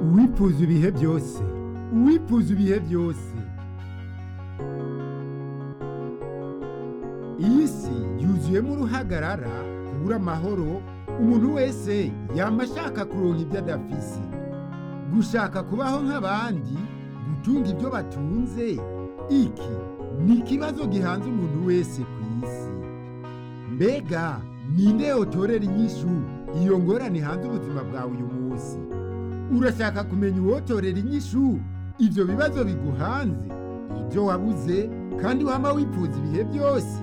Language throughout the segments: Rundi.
uwipfuza ibihe byose uwipfuza ibihe byose iyi si yuzuyemo uruhagarara kubura amahoro umuntu wese yaba ashaka kuronka ibyo adafise gushaka kubaho nk'abandi gutunga ibyo batunze iki ni ikibazo gihanze umuntu wese ku isi mbega ninde yotorera inyishu iyo ngorane hanze ubuzima bwawe uyu munsi urashaka kumenya uwotorera inyishu ibyo bibazo biguhanze ibyo wabuze kandi wama wifuza ibihe byose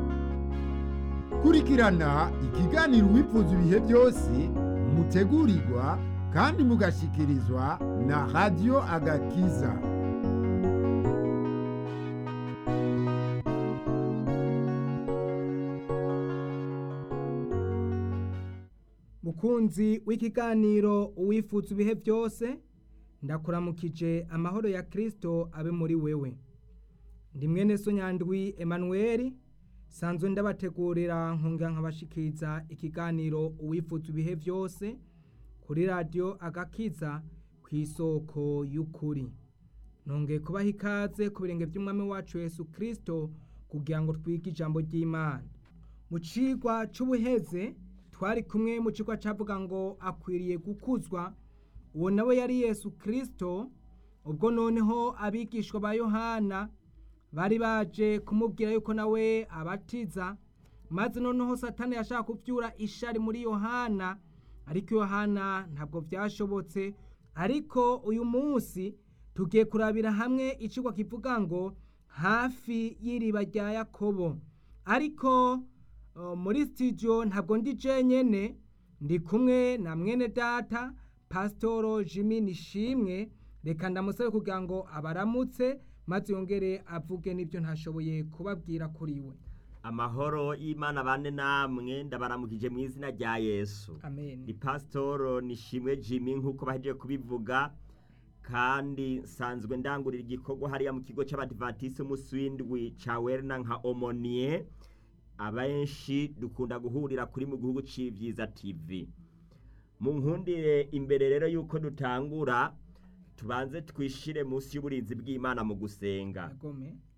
kurikirana ikiganiro uwifuza ibihe byose mutegurirwa kandi mugashikirizwa na radiyo agakiza mukunzi w'ikiganiro uwifuza ibihe byose ndakuramukije amahoro ya kirisito abe muri wewe ndi mwene so nyandwi emanuweli sanzwe ndabategurira nkunga nkabashikiriza ikiganiro uwifuza ibihe byose kuri radiyo agakiza ku isoko y'ukuri nongeye kubaha ikaze ku birenge by'umwami wacu Yesu kirisito kugira ngo twige ijambo ry'imana mu cigwa c'ubuheze twari kumwe mu kigo cyavuga ngo akwiriye gukuzwa uwo nawe yari yesu kirisito ubwo noneho abigishwa ba yohana bari baje kumubwira yuko nawe abatiza maze noneho satani yashaka kubyura ishari muri yohana ariko yohana ntabwo byashobotse ariko uyu munsi tugiye kurabira hamwe ikigo kivuga ngo hafi y'iriba rya yakobo ariko muri sitidiyo ntabwo ndi jenyine ndi kumwe na mwene data pasitoro jimmy nishimwe reka ndamusabe kugira ngo abaramutse maze yongere avuge n'ibyo ntashoboye kubabwira kuri we amahoro y'imana bane namwe ndabaramukije mu izina rya yesu amen ni pasitoro nishimwe jimmy nk'uko bahejeje kubivuga kandi nsanzwe ndangurira igikorwa hariya mu kigo cy'abadivatisi umunsi w'indwi cya werina nka omoniye abenshi dukunda guhurira kuri mu gihugu cy'ibyiza tv mu nkundire imbere rero y'uko dutangura tubanze twishire munsi y'uburinzi bw'imana mu gusenga agome